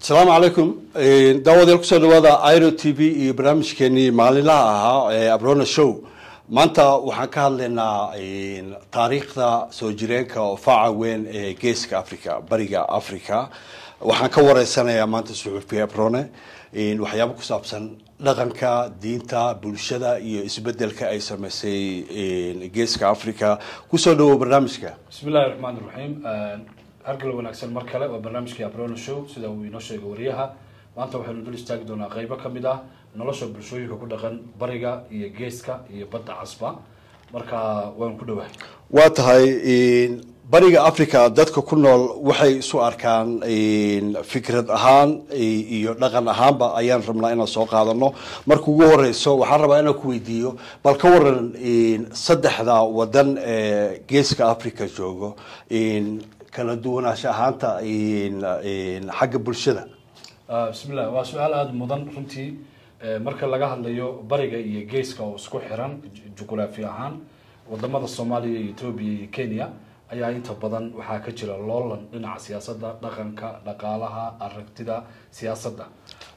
asalaamu calaykum daawadayaal kusoo dhawaada iro t v iyo barnaamijkeenii maalinlaha ahaa ee abrona show maanta waxaan ka hadlaynaa taariikhda soo jireenka oo faaca weyn ee geeska africa bariga africa waxaan ka wareysanayaa maanta suxuufiye abrone waxyaabo ku saabsan dhaqanka diinta bulshada iyo isbedelka ay sameysay geeska africa kusoo dhawow barnaamijka bismi illahi raxmaan iraxiim hargalo wanaagsan mar kale waa barnaamijkii abrona show sida uu inoo sheegay wariyaha maanta waxaynu dul istaagi doonaa qeybo kamid ah nolosha bulshooyinka ku dhaqan bariga iyo geeska iyo badda casba marka waanu ku dhawahay waa tahay bariga africa dadka ku nool waxay isu arkaan fikrad ahaan iyo dhaqan ahaanba ayaan rabnaa inaan soo qaadano marka ugu horeyso waxaan rabaa inaan ku weydiiyo bal ka waran saddexda wadan ee geeska africa joogo kala duwanaansha ahaanta xagga bulshada bismillah waa su-aal aada mudan runtii marka laga hadlayo bariga iyo geeska oo isku xiran juquraafi ahaan wadamada soomaaliya iyo etoobiya iyo kenya ayaa inta badan waxaa ka jira loolan dhinaca siyaasadda dhaqanka dhaqaalaha aragtida siyaasadda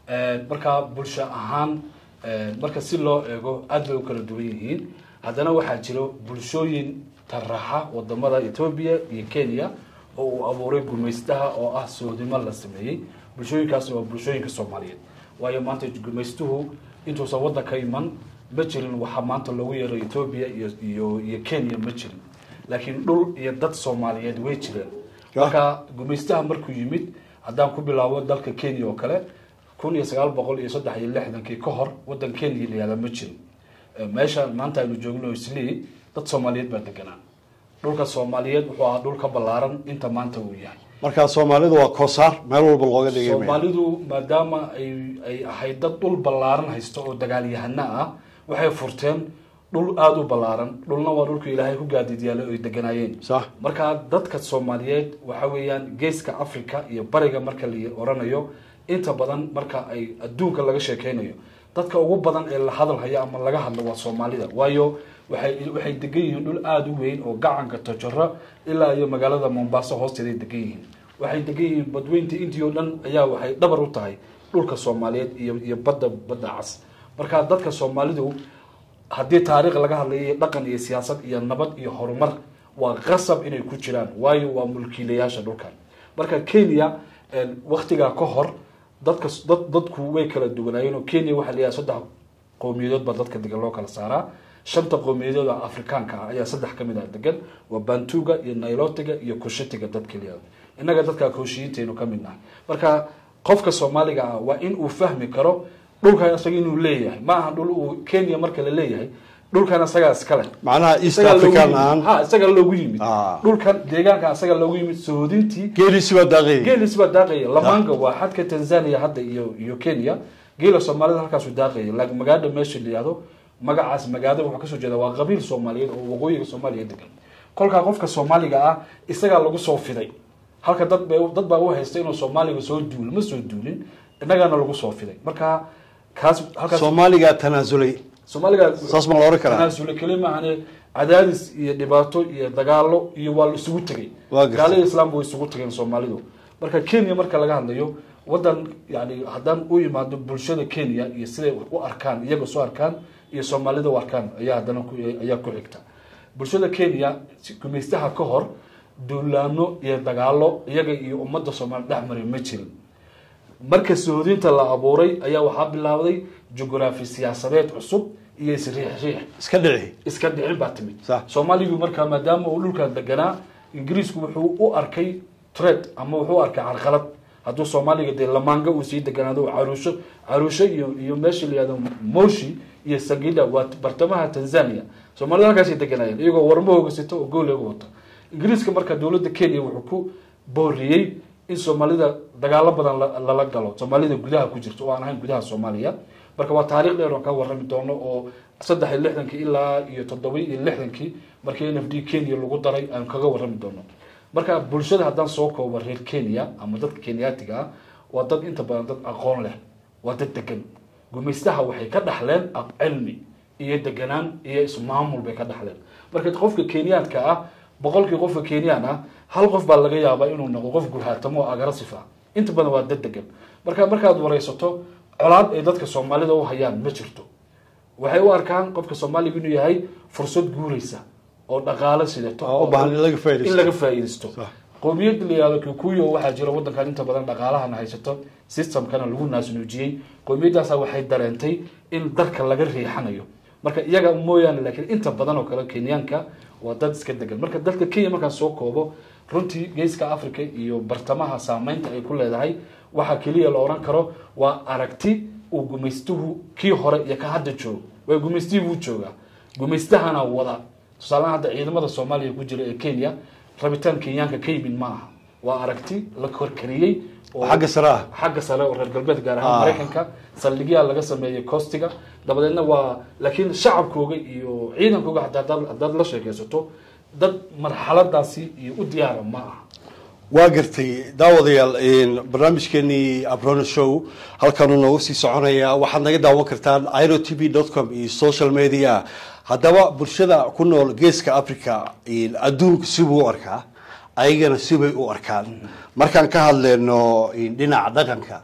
marka bulsho ahaan marka si loo eego aad bay u kala duwan yihiin haddana waxaa jiro bulshooyin taraxa wadamada etoobiya iyo kenya oo uu abuuray gumaystaha oo ah soodimo la sameeyey bulshooyinkaasna waa bulshooyinka soomaaliyeed waayo maanta gumaystuhu intuusan waddanka iman ma jirin waxaa maanta loogu yeeray etoobiya iyo iyo iyo kenya ma jirin laakiin dhul iyo dad soomaaliyeed way jireen marka gumaystaha markuu yimid haddaan ku bilaabo dalka kenya oo kale kun iyo sagaal boqol iyo saddex iyo lixdankii ka hor waddan kenya layihahda ma jirin meesha maanta aynu joogno islii dad soomaaliyeed baa deganaa dhulka soomaaliyeed wuxuu ahaa dhul ka ballaaran inta maanta uu yahay marka soomaalidu waa koosaar meel walba looga dhigay soomaalidu maadaama ay ay ahayd dad dhul ballaaran haysto oo dagaalyahano ah waxay furteen dhul aada u ballaaran dhulna waa dhulka ilaahay ku gaadiidyaala ay deganaayeen sax marka dadka soomaaliyeed waxa weeyaan geeska africa iyo bariga marka la oranayo inta badan marka ay adduunka laga sheekeynayo dadka ugu badan ee la hadal haya ama laga hadlo waa soomaalida waayo waxay waxay degan yihiin dhul aada u weyn oo gacanka tojaro ilaa iyo magaalada mombaaso hoosteeday degan yihiin waxay degan yihiin badweynta intii oo dhan ayaa waxay dhabar u tahay dhulka soomaaliyeed iyo iyo badda badda cas marka dadka soomaalidu haddii taariikh laga hadlayo iyo dhaqan iyo siyaasad iyo nabad iyo horumar waa qasab inay ku jiraan waayo waa mulkiilayaasha dhulkan marka kenya waktigaa ka hor dadka dad dadku way kala duwanaayeen oo kenya waxaa la yahay saddex qowmiyadood baa dadka degan loo kala saaraa shanta qowmiyadood oo afrikaanka ah ayaa saddex ka mid ah degan waa bantuga iyo nailotiga iyo kushitiga dadka layihahdo innaga dadka kooshiyiintaynu ka mid nahay marka qofka soomaaliga ah waa in uu fahmi karo dhulkan isaga inuu leeyahay ma aha dhul uu kenya marka la leeyahay dhulkan isagaa iskale macnaha east african aan ha isaga loogu yimid Ah. dhulkan deegaanka isaga loogu yimid soodintii geelisi baa daaqay geelis baa daaqaya lamaanga waa xadka tanzania hadda iyo iyo kenya geela soomaalida halkaasu daaqaya laakiin magaada meesha la yihahdo magacaas magaada wuxuu kasoo jeeda waa qabiil soomaaliyeed oo waqooyiga soomaaliya degan kolkaa qofka soomaaliga ah isagaa lagu soo fiday halka dad ba dad baa u haysta inuu soomaaliga soo duulo ma soo duulin innagaana lagu soo fiday marka kaas halkaas soomaaligaa tanaasulay soomaaliga saas ma la oran karaa tanaasule keli maahane cadaadis iyo dhibaato iyo dagaalo iyo waa la isugu tegay Waa gartay. gaalada islaamka way isugu tegeen soomaalidu marka kenya marka laga hadlayo wadan yani haddaan u imaado bulshada kenya iyo siday u arkaan iyaga soo arkaan iyo soomaalida u arkaan ayaa haddana ku ayaa ku xigta bulshada kenya si- gumaystaha ka hor duulaano iyo dagaalo iyaga iyo ummadda soomaali dhex maray ma jirin marka sohodinta la abuuray ayaa waxaa bilaabday jugraafi siyaasadeed cusub iyo isriix riix iska dhici iska dhicin baa timid Sax. soomaaligu markaa maadaama uu dhulkan deganaa ingiriisku wuxuu u arkay tred ama wuxuu u arkay carqalad hadduu soomaaliga dee lamaanga uu sii deganaado caruusho caruusho iyo iyo meesha la yihahdo moshi iyo sagida waa bartamaha tanzania soomaalida halkaasay deganaayeen iyagoo warmo hoogasito oo gool uga wato ingiriiska marka dowladda kenya wuxuu ku booriyey in soomaalida dagaalo badan la- lala galo soomaalida gudaha ku jirto oo aan ahayn gudaha soomaaliya marka waa taariikh dheer oon ka warrami doono oo saddex iyo lixdankii ilaa iyo toddoba iyo lixdankii markii n f d kenya lagu daray aan kaga warrami doono marka bulshada haddaan soo koobo reer kenya ama dadka kenyaatiga ah waa dad inta badan dad aqoon leh waa dad degan gumaystaha waxay ka dhaxleen aq- cilmi iyo deganaan iyo ismaamul bay ka dhaxleen marka qofka kenyaanka ah boqolkii qofka kenyaan ah hal qof baa laga yaabaa inuu noqdo qof guhaatamo oo agrasif ah inta badan waa dad degan marka markaad wareysato colaad ay dadka soomaalida u hayaan ma jirto waxay u arkaan qofka soomaaliga inuu yahay fursad guureysa oo dhaqaalo sidato oo u baahan in laga faa'iidaysto. in laga faa'iidaysto Sax. qowmiyadda la yihahdo kikuyo waxaa jira wadankan inta badan dhaqaalahana haysato systemkana lagu naasnuujiyey qowmiyaddaasa waxay dareentay in dalka laga riixanayo marka iyaga mooyaane laakiin inta badan oo kale kenyaanka waa dad iska degan marka dalka kenya markaan soo koobo runtii geeska africa iyo bartamaha saameynta ay ku leedahay waxaa keliya la oran karo waa aragti uu gumaystuhu kii hore iyo ka hadda joogo waa gumaystihii wuu joogaa gumaystahana wada tusaalahan hadda ciidamada soomaaliya ku jira ee kenya rabitaan kenyaanka ka yimid ma aha waa aragti la korkariyey oo xagga sare ah xagga sare oo reer galbeed gaar ahaan Ah. maraykanka saldhigyaa laga sameeyey costiga dabadeedna waa laakiin shacabkooga iyo ciidankooga hataa hadaad haddaad la sheekaysato dad marxaladaasi iyo u diyaara ma aha waa gartay daawadayaal een, barnaamijkeenii abrona show halkanuu noogu sii soconayaa waxaad naga daawan kartaan iro t v com iyo social media haddaba bulshada ku nool geeska africa een, adduunku sibuu u arkaa ayagana sibay u arkaan markaan ka hadleyno een, dhinaca dhaqanka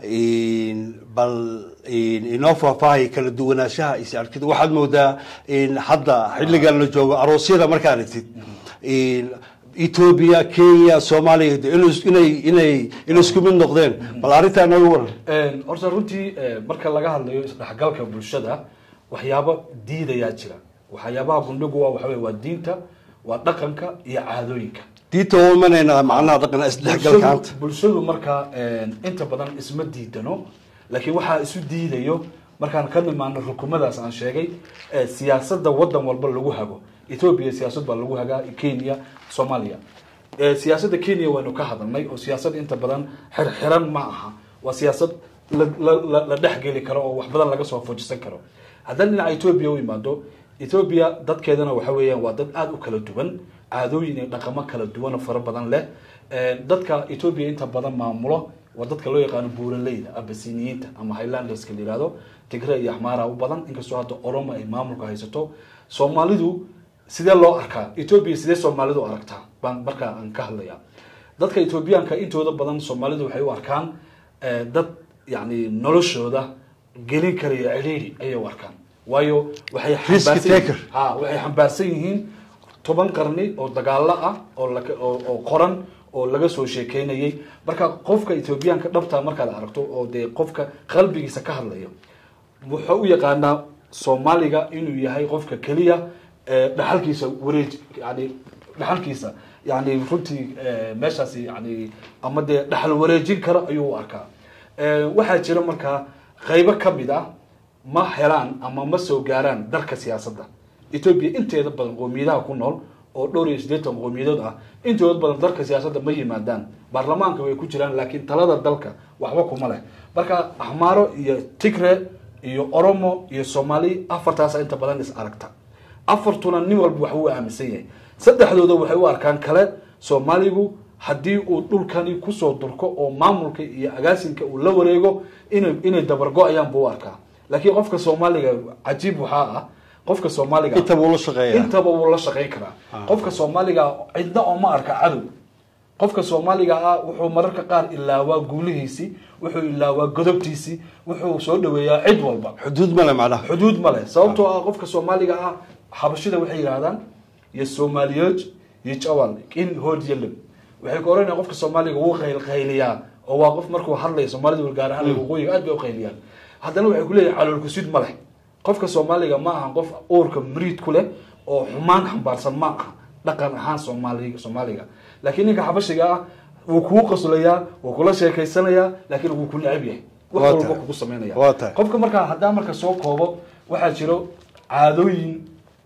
een, bal een, inoo faahfaahay kala duwanaanshaha is arkida waxaad moodaa een, hadda xilligan la joogo aroosyada markaa aragtid een, ethiopia kenya soomaaliya de inay- inay inay inay isku mid noqdeen bal arrintaa nooga waran Een, horta runtii eh, marka laga hadlayo isdhexgalka bulshada waxyaabo diidayaa jira waxyaabaha gundhigu waa waxa wey waa diinta waa dhaqanka iyo caadooyinka diinta waa imanayna macnaha dhaqan isdhexgalka hanta bulshadu bulshadu markaa een, inta badan isma diidano laakiin waxaa isu diidayo markaan ka nimaano rukumadaas aan sheegay ee siyaasada wadan walba lagu hago ethiopia siyaasad baa lagu hagaa kenya soomaaliya Ee, siyaasadda kenya waynu ka hadalnay oo siyaasad inta badan xirxiran ma aha waa siyaasad la, la, la, la dhexgeli karo oo wax badan laga soo fujisan karo haddana dhinaca ethiopia u imaado ethiopia dadkeedana waxa weeyaan waa dad aada u kala duwan caadooyin iyo dhaqamo kala duwan oo fara badan leh Ee, dadka ethiopia inta badan maamulo waa dadka loo yaqaano buuraleyda abasiniyiinta ama highlanderska la yihahdo tigre iyo axmaara u badan inkastoo hadda oromo ay maamulka haysato soomaalidu sidee loo arkaa ethiopia sidee soomaalidu u aragtaa baan markaa aan ka hadlaya dadka ethoobiyaanka intooda badan soomaalidu waxay u arkaan eh, dad yani noloshooda gelin karaya cidhiidhi ayay u arkaan waayo waxay Risk xambaarsan taker. yihiin- ha waxay xambaarsan yihiin toban qarni oo dagaalo ah oo laka- oo oo qoran oo laga soo sheekeynayay marka qofka ethoobiyaanka dhabta markaad aragto oo dee qofka qalbigiisa ka hadlayo wuxuu u yaqaanaa soomaaliga inuu yahay qofka keliya ee dhaxalkiisa wareej yani dhaxalkiisa yani runtii eh, meeshaasi yani ama dee dhaxal wareejin kara ayuu u arkaa Eh, waxaa jira markaa qaybo kamid ah ma helaan ama ma soo gaaraan dalka siyaasadda ethiopia inteeda badan qoomiyadaha ku nool oo dhowr iyo siddeetan qoomiyadood ah intooda badan dalka siyaasadda ma yimaadaan baarlamaanka way ku jiraan laakiin talada dalka waxba kuma leh marka axmaaro iyo tigre iyo oromo iyo soomaali afartaasa inta badan is aragta afartuna nin walba wax uu aaminsan yahay saddexdooda waxay u arkaan kale soomaaligu haddii uu dhulkani kusoo durko oo maamulka iyo agaasinka uu la wareego inay inay dabargo-ayaan buu u arkaa laakiin qofka soomaaliga cajiib waxaa ah qofka soomaaliga intaba ula shaqeeya intaba wuu la shaqayn karaa qofka soomaaliga cidna oo ma arka cadow qofka soomaaliga ah wuxuu mararka qaar ilaawaa guulihiisii wuxuu ilaawaa godobtiisii wuxuu soo dhaweeyaa cid walba xuduud male macnaha xuduud ma leh sababtoo ah qofka soomaaliga ah xabashida waxay yidhahdaan iyo soomaaliyood iyo jawal in hood yelem waxay ku oranayaan qofka soomaaliga wuu qaylqayliyaa oo waa qof markuu hadlaya soomaalida gaar ahaan waqooyiga aad bay u qayliyaan haddana waxay ku leeyahay calool kusid ma leh qofka soomaaliga ma aha qof uurka mariid ku leh oo xumaan xambaarsan ma aha dhaqan ahaan soomaali soomaaliga laakiin ninka xabashiga ah wuu kuu qoslayaa wuu kula sheekaysanayaa laakiin wuu ku necab yahay wax Waa walba tahay. kugu samaynaya Waa tahay. qofka markaa haddaan marka soo koobo waxaa jiro caadooyin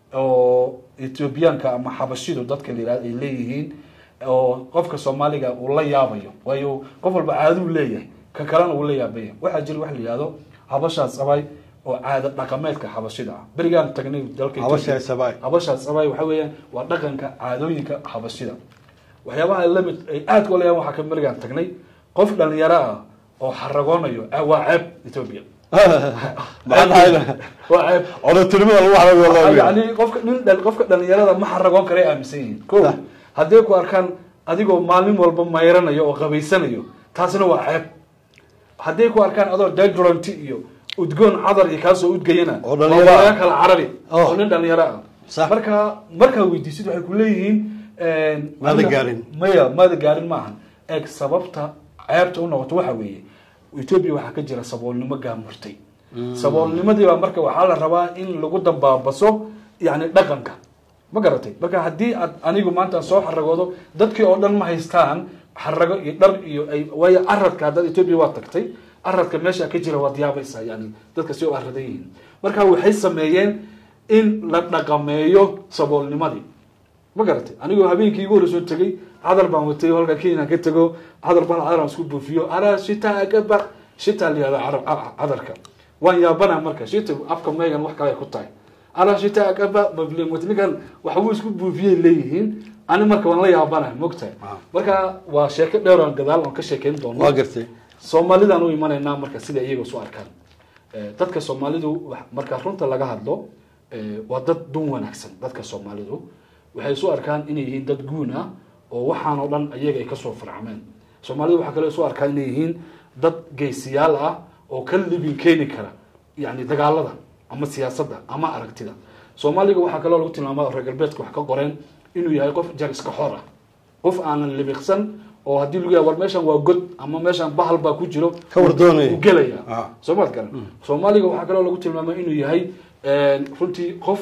oo ethoobiyaanka ama xabashidu dadka la yihahdo ay leeyihiin oo qofka soomaaliga uu la yaabayo waayo qof walba caaduu leeyahay ka kalena uu la yaabaya waxaa jira wax la yihahdo habashaas abay oo caado dhaqameedka xabashida ah berigaan tagnay dalka Habashaas Ethiopia. abay. habashaas abay waxa weeyaan waa dhaqanka caadooyinka xabashida waxyaabaha ay lamid ay aadka u leeyahan waxaa ka berigaan tagnay qof dhalinyaro ah oo xaragoonayo ah, waa ceeb ethiopia macnaha waa ceeb odatinimada lagu xarago yani qofka nin dhal- qofka dhalinyarada ma xaragoon karay aaminsan yihiin ko Sax. hadday ku arkaan adigoo maalin walba mayranayo oo qabaysanayo taasina waa ceeb hadday ku arkaan adoo deduranti iyo udgoon cadar iyo kaasoo udgayana Oo dhalinyaro waa ah. laga kala carabi Oh. oo nin dhalinyaro ah Sax. marka markaa weydiisid waxay ku leeyihiin Maada aniga- gaarin. maya maada gaarin maaha eeg sababta ceebta u noqoto waxa weeye etoobiya waxaa ka jira saboolnimo gaamurtay saboolnimadii baa marka waxaa la rabaa in lagu dambaabaso yani dhaqanka ma garatay marka haddii aad anigu maanta soo xaragoodo dadkii oo dhan ma haystaan xarago iyo dhar iyo ay waayo aradka haddaad etoobiya waa tagtay aradka meesha ka jira waad yaabaysaa yani dadka si u aradan yihiin marka waxay sameeyeen in la dhaqameeyo saboolnimadii ma garatay anigoo habeenkii igu hore soo tegey cadar baan watay halka kenya ka tego cadar baan cadar aan isku buufiyo ara shita agaba shita la yihahda carab- ca- cadarka waan yaabana marka shita afka meegan wax kale ay ku tahay ara shita agaba mablim wati ninkan waxbuu isku buufiyay leeyihiin ani marka waan la yaabana mogtahay Ah. marka waa sheeko dheer oo gadaal aan ka sheekeyn doono waa gartay soomaalidaan u imanaynaa marka sida iyaga isu arkaan Eh, dadka soomaalidu wax- marka runta laga hadlo eh, waa dad dun wanaagsan dadka soomaalidu waxay isu arkaan inay yihiin dad guun ah oo waxaan oo dhan iyaga ay kasoo farcameen soomaalidu waxaa kale isu arkaan inay yihiin dad geesiyaal ah oo ka libin keeni kara yani dagaalada ama siyaasadda ama aragtida soomaaliga waxaa kaloo lagu tilmaama reer galbeedka wax ka qoreen inuu yahay qof jariska xor ah qof aanan libiqsan oo haddii lagu yahay war meeshan waa god ama meeshan bahal baa ku jiro Ka war doonaya. uu gelaya Ah. soo maad garan soomaaliga waxaa kaloo lagu tilmaamay inuu yahay runtii qof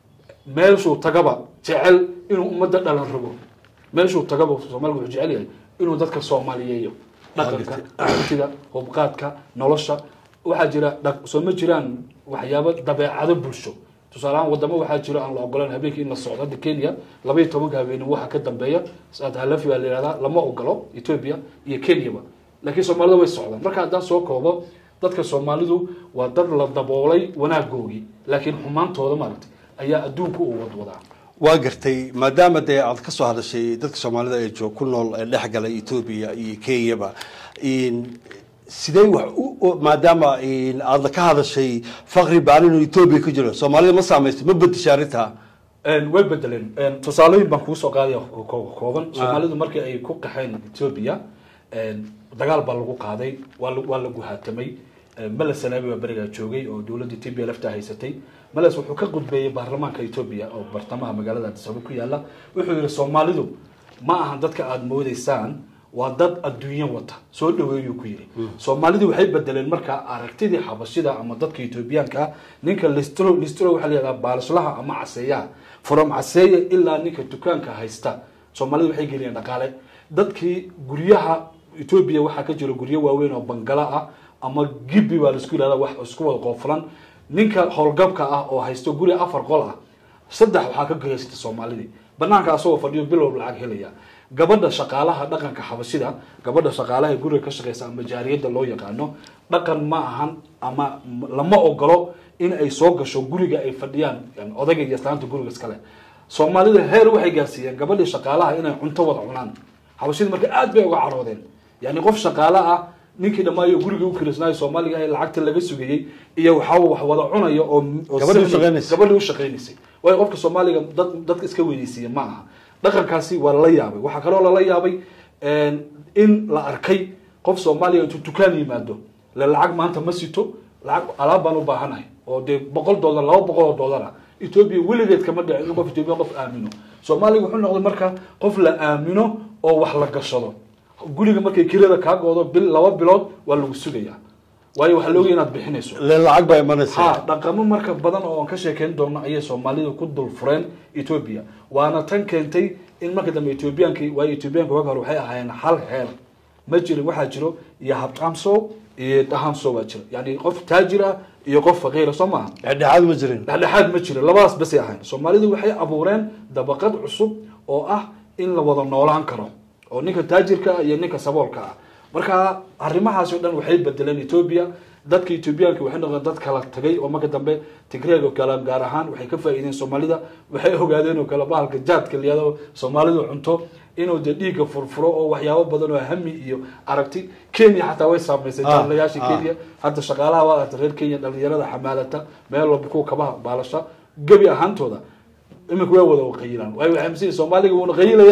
meeshuu tagaba jecel inuu ummadda dhalan rabo meeshuu tagaba soomaaliga wuxuu jecel yahay inuu dadka soomaaliyeeyo dhaqanka aragtida hubqaadka nolosha waxaa jira dhaq- soo ma jiraan waxyaabo dabeecado bulsho tusaale ahaan wadamo waxaa jiro aan la ogolan habeenkii in la socdo hadda kenya laba iyo tobanka habeenimo waxa ka dambeeya saad halafi baa la yihahdaa lama ogolo ethiopia iyo kenyaba laakiin soomaalida way socdaan marka haddaan soo koobo dadka soomaalidu waa dad la daboolay wanaagoogii laakiin xumaantooda maaragtay ayaa adduunka u wadwadaa waa gartay maadaama dee aad ka soo hadashay dadka soomaalida ee joog ku nool ee dhex galay etoobiya iyo kenyaba in- sidee wax u- u maadaama in aad ka hadashay faqri baan inuu etoobiya ku jiro soomaalida ma saamaysto ma bedesha arrintaa Een, way bedeleen Een, tusaalooyin baan kugu soo qaadaya oo koo- kooban soomaalidu markii ay ku qaxeen ethiopia een, dagaal baa lagu qaaday waa la- waa la guhaatamay Een, meles salaabi baa berigaa joogay oo dowladda ethiopia lafta haysatay meles wuxuu ka gudbeeyey baarlamaanka ethiopia oo bartamaha magaalada addis ababa ku yaala wuxuu yihi soomaalidu ma ahan dadka aada moodeysaan waa dad adduunyo wata soo dhaweeyuu ku yidhi soomaalidu waxay bedeleen marka aragtidii xabashida ama dadka etoobiyaanka ah ninka listro listro waxaa la yihahdaa baalislaha ama caseeyaha from caseeya ilaa ninka dukaanka haysta soomaalidu waxay geliyeen dhaqaale dadkii guryaha etoobiya waxaa ka jira guryo waaweyn oo bangala ah ama gibi baa laisku yihahda wax isku wada qoofulan ninka howlgabka ah oo haysto guri afar qol ah saddex waxaa ka geysata soomaalidii banaanka asagoo fadhiyo bilow lacag helaya gabadha shaqaalaha dhaqanka xabashida gabadha shaqaalaha ee guriga ka shaqeysa ama jaariyada loo yaqaano dhaqan ma ahan ama lama ogolo in ay soo gasho guriga ay fadhiyaan yani odayga iyo islaanta guriga iskale soomaalida heer waxay gaarsiiyeen gabadhii shaqaalaha inay cunto wada cunaan xabashida marka aad bay uga caroodeen yani qof shaqaale ah ninkii dhammaayo guriga u kirisnaayo soomaaliga ee lacagta laga sugayey iyo waxaa wax wada cunayo oo oo Gabadhii u sahli- shaqaynaysa. gabadhii u shaqaynaysay waayo qofka soomaaliga dad dadka iska weynaysiiya ma aha dhaqankaasi waa lala yaabay waxaa kaloo lala yaabay in la arkay qof soomaaliya intuu dukaan yimaado le lacag maanta ma sito lacag alaab baan u baahanahay oo dee boqol dollar laba boqol oo dollar ah etoobiya weligeed kama dhicin in qof etoobiya qof aamino soomaaliga wuxuu noqday marka qof la aamino oo wax la gashado guriga markay kirada kaa goodo bil laba bilood waa lagu sugayaa waayo waxaa looga inaad bixinayso le lacag baa imanaysa ha dhaqamo marka badan oo aan ka sheekeyn doono ayay soomaalidu ku dul fureen etoobiya waana tan keentay in marka dambe ethoobiyaanki waayo ethoobiyaanka waga hore waxay ahaayeen hal heer ma jirin waxaa jiro iyo habqaamso iyo dhahamso baa jira yani qof taajir ah iyo qof faqiira soo maaha dhexdhexaad ma jirin dhexdhexaad ma jiro labadaas basay ahayn soomaalidu waxay abuureen dabaqad cusub oo ah in la wada noolaan karo oo ninka taajirka ah iyo ninka saboolka ah marka arrimahaasi o dhan waxay bedeleen etoobiya dadka etoobiyaanka waxay noqdeen dad kala tagay oo marka dambe tigreeg oo kale gaar ahaan waxay ka faa'iideen soomaalida waxay ogaadeen oo kale bahalka jaadka liyado soomaalidu cunto inuu dee dhiigga furfuro oo waxyaabo badan oo hami iyo aragti kenya xataa way saamaysay Ah, jaalayaasha ah. kenya hadda shaqaalaha waa aragtay reer kenya dhalinyarada xamaalata meel walba kuwa kabaha baalasha gebi ahaantooda imika way wada qayilaan waayo waxay masiin soomaaliga wuuna qayilayaa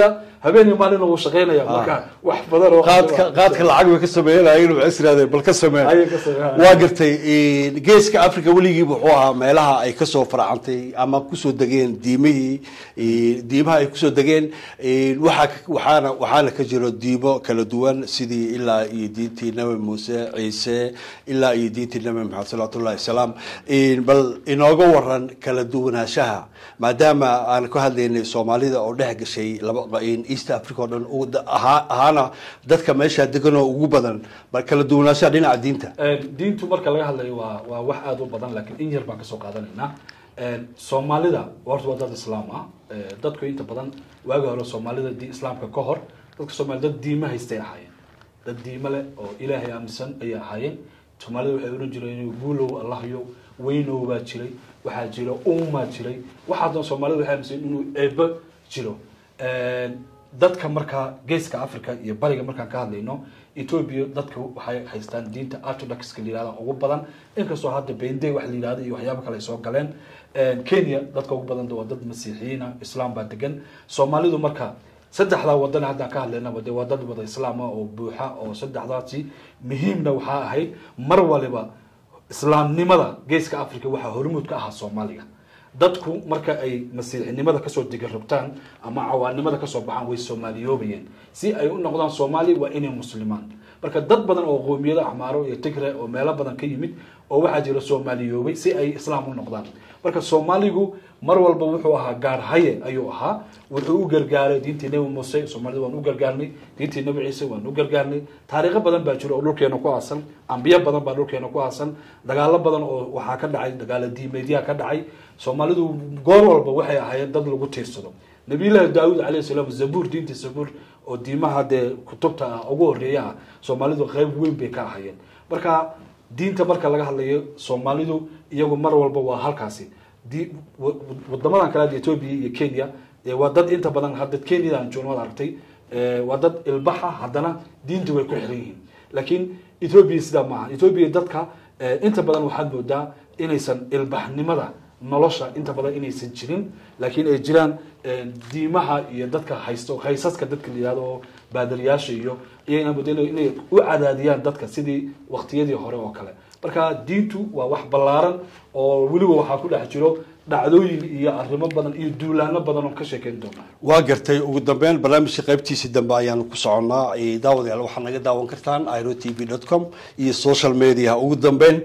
habeen iyo maalin uu shaqeynaya marka wax badan oo qaadka qaadka lacag bay ka sameeyeen waxay isiraadeen bal ka samee Ayay ka sameeyeen. waa gartay een, geeska africa weligii wuxuu ahaa meelaha ay kasoo farcantay ama kusoo degeen diimihii een, diimaha ay kusoo degeen een, waxaa ka- waxaana waxaana ka jiro diimo kala duwan sidii ilaa iyo diintii nabi muuse ciise ilaa iyo diintii nabi maxamed salawaatullahi wasalaam een, bal inooga waran kala duwanaanshaha maadaama aan ka hadlaynay soomaalida oo dhex gashay laba een, east africa oo dhan ugu da- ahaa- ahaana dadka meesha degan oo ugu badan bal kala duwanaanshaha dhinaca diinta Een, diintu marka laga hadlayo waa waa wax aada u badan laakiin in yar baan kasoo qaadanaynaa Een, soomaalida horta waa dad islaam ah Ee, dadku inta badan waagi hore soomaalida di islaamka ka hor dadka soomaalida dad diimo haystay ahaayeen dad diimo leh oo ilaahay aaminsan ayay ahaayeen soomaalida waxay oran jireen guulow allahyo weynow baa jiray waxaa jira ummaa jiray waxaa doon soomaalida waxay aaminsan inuu eebo jiro Een, dadka markaa geeska africa iyo bariga markaan ka hadlayno ethiopia dadka waxay haystaan diinta orthodoxka la yihahda ugu badan inkastoo hadda bende wax la yihahdo iyo waxyaabo kale ay soo galeen Een, kenya dadka ugu badan waa dad masiixiyiina islaam baa degan soomaalidu marka saddexdaa wadan haddaan ka hadlaynaba dee waa dad wada islaama oo buuxa oo saddexdaasi muhiimna waxaa ahayd mar waliba islaamnimada geeska africa waxaa hormuud ka ahaa soomaaliga dadku marka ay masiixinimada kasoo dega rabtaan ama cawaanimada kasoo baxaan way soomaaliyoobayeen si ay u noqdaan soomaali waa inay muslimaan marka dad badan oo qoomiyado axmaaro iyo tigre oo meelo badan ka yimid oo waxaa jira soomaaliyoobay si ay islaam u noqdaan marka soomaaligu mar walba wuxuu ahaa gaar haye ayuu ahaa wuxuu u gargaaray diintii nebi muuse soomaalida waan u gargaarnay diintii nebi ciise waan u gargaarnay taariikho badan baa jira oo dhulkeena ku aasan ambiyo badan baa dhulkeena ku aasan dagaalo badan oo waxaa ka dhacay dagaalo diimeedyaa ka dhacay soomaalidu goor walba waxay ahaayeen dad lagu tiirsado nabiyullaahi daawud calayhi salaam zabuur diinta zabuur oo diimaha dee kutubta ah ugu horeeya ah soomaalidu qeyb weyn bay ka ahaayeen marka diinta marka laga hadlayo soomaalidu iyagu mar walba waa halkaasi di wa- wadamadan kale hadda ethiopia iyo kenya ee waa dad inta badan hadda kenyada aan joogno waad aragtay ee, waa dad ilbaxa haddana diintu way ku xiran yihiin laakiin ethiopia sidaa maaha ethiopia dadka ee, inta badan waxaad moodaa inaysan ilbaxnimada nolosha inta badan inaysan jirin laakiin ay jiraan ee, diimaha iyo dadka haysto haysaska dadka la yihahdo oo baadariyaasha iyo iyagana moodaa inay- inay u cadaadiyaan dadka sidii waqtiyadii hore oo kale marka diintu waa wax ballaaran oo weliba waxaa ku dhex jiro dhacdooyin iyo arrimo badan iyo duulaano badan oo ka sheekeyn doona waa gartay ugu dambeyn barnaamijka qaybtiisii dambe ayaanu ku soconnaa Eh, daawadayaal waxaad naga daawan kartaan iro t v dot com iyo social media ugu dambeyn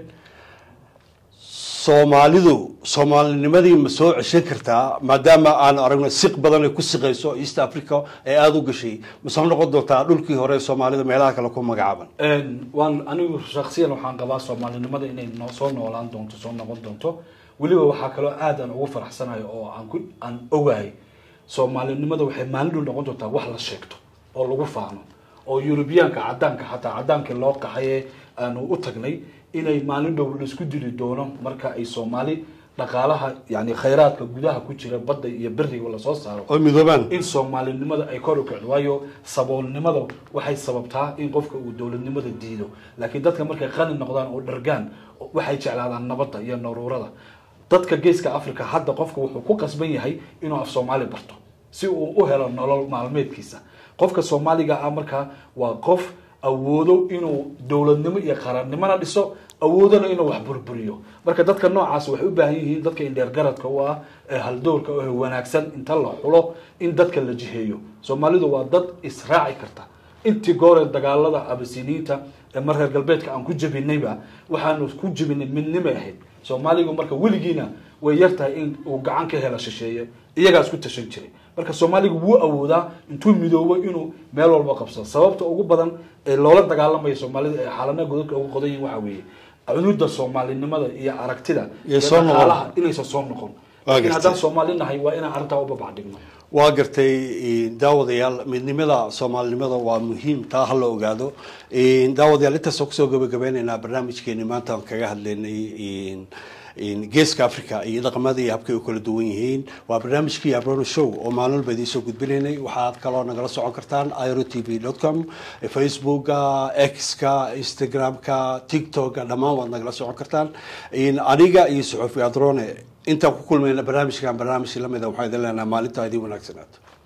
soomaalidu soomaalinimadii ma soo ceshan kartaa maadaama aan aragno siq badan ay ku siqayso east africa ee aada u gashay ma soo noqon doontaa dhulkii hore ee soomaalida meelaha kale ku magacaaban Een, waan anigu shaksiyan waxaan qabaa soomaalinimada inay noo soo noolaan doonto soo noqon doonto weliba waxaa kaloo aad aan ugu faraxsanayo oo aan ku aan ogahay soomaalinimada waxay maalin dhow noqon doontaa wax la sheegto oo lagu faano oo yurubiyaanka cadaanka xataa cadaankii loo qaxaye aanu u tagnay inay maalin dhow laisku dili doono marka ay soomaali dhaqaalaha yani khayraadka gudaha ku jira badda iyo beriga lasoo saaro oo midoobaan in soomaalinimada ay kor u kacdo waayo saboolnimada waxay sababtaa in qofka uu dowladnimada diido laakiin dadka markay qani noqdaan oo dhargaan waxay jeclaadaan nabadda iyo naruurada dadka geeska africa hadda qofka wuxuu ku qasban yahay inuu af soomaali barto si uu u helo nolol maalmeedkiisa qofka soomaaliga ah markaa waa qof awoodo inuu dowladnimo iyo qarannimona dhiso awoodana inuu wax burburiyo marka dadka noocaas waxay u baahan yihiin dadka indheergaradka u ah ee haldoorka oo wanaagsan inta la xulo in dadka la jiheeyo soomaalidu waa dad israaci karta intii gooree dagaalada abasiniinta ee mar reer galbeedka aan ku jebinayba waxaanu ku jebinay midnimay ahayd soomaaligu marka weligiina way yar tahay in uu gacan ka hela shisheeye iyagaas ku tashan jiray marka soomaaligu wuu awoodaa intuu midoobo inuu meel walba qabsado sababta ugu badan ee loola dagaalamaya soomaalida ee xaalana godadka ugu qodan yihin waxaa weeye cunuda soomaalinimada iyo aragtida iyo soo noqon. dhaqaalaha inaysan soo noqon Waa laakiin gartay. haddaan soomaali nahay waa inaan arrintaa u babacdhigno waa gartay eh, daawadayaal midnimada soomaalinimada waa muhiim taa ha la ogaado Eh, daawadayaal intaasoo kusoo gabagabeyneynaa barnaamijkeeni maanta aan kaga hadlaynay eh, eh, geeska africa iyo dhaqamada iyo habkay u kala duwan yihiin waa barnaamijkii abrono show oo maalin walba idiin soo gudbinaynay waxaad kaloo nagala socon kartaan iro t v dot com facebooka x-ka instagram-ka tiktok-ka dhammaan waad nagala socon kartaan Eh, aniga iyo suxufi adrone intaan ku kulmayna barnaamijkan barnaamij lamida waxaa idin leenahay maalintaa idin wanaagsanaato